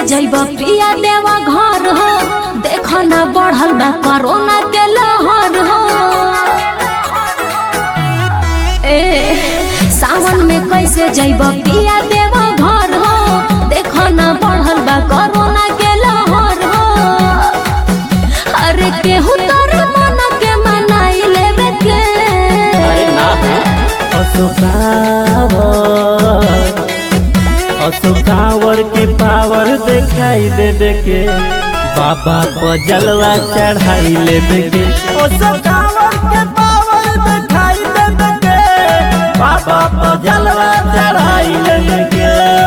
जैब पिया देवा घर हो देख न बढ़ल बा कोरोना के लहर हो ए सावन में कैसे जैब पिया देवा घर हो देख न बढ़ल बा कोरोना के लहर हो अरे केहू तोरे मन के मनाई लेवे के अरे ना अशोकावर अशोकावर के पावर दिखाई देवे के बाबा को जलवा चढ़ाई लेवे के अशोकावर के पावर दिखाई देवे के बाबा को जलवा चढ़ाई लेवे के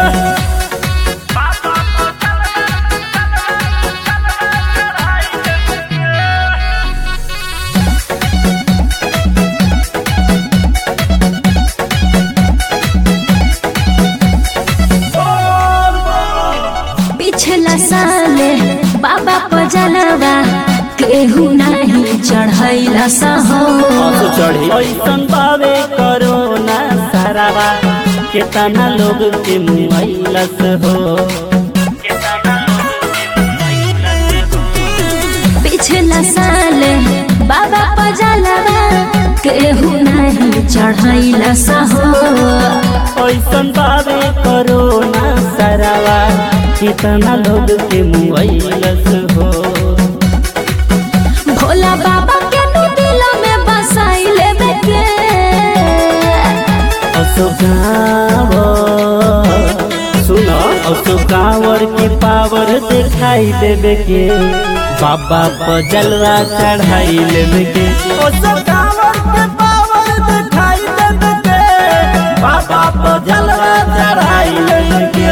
पिछला साले बाबा पजलवा केहू नहीं चढ़ैला सहो असो चढ़ी ऐसन बावे करोना सारावा केतना लोग के मुआइलस हो पिछला साले बाबा पजलवा केहू नहीं चढ़ैला सहो ऐसन बावे करोना सारावा केतना लोग के मुआइलस हो भोला बाबा के नु दिल में बसाई लेवे के अशोकावर सुनो अशोकावर की पावर दिखाई देवे के बाबा पर जलवा चढ़ाई लेवे के अशोकावर के पावर दिखाई देवे के बाबा पर जलवा चढ़ाई लेवे के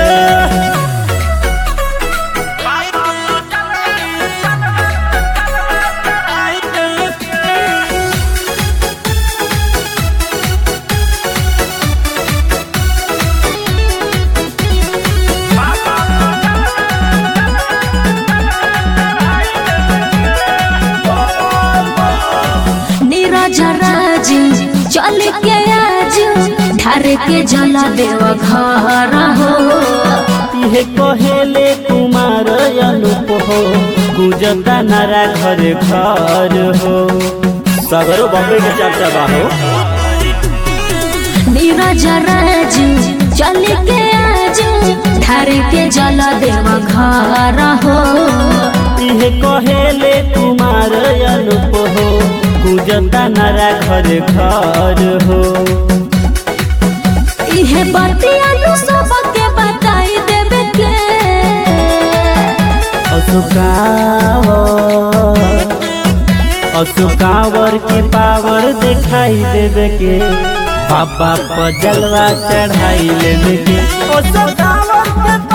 नीरज राज चल के आज ढार के जल देव घर हो इहे कहेले कुमार अनुप हो गुजता नारा घर घर हो सगरो बम्बे के चर्चा बा हो नीरज राज चल के आज ढार के जल देव घर हो इहे कहेले कुमार अनुप हो गुजता नारा घर घर हो इहे बतिया नु सबके बताई देवे के अशोकावर अशोकावर की पावर दिखाई देवे के बाबा पर जलवा चढ़ाई लेवे के अशोकावर के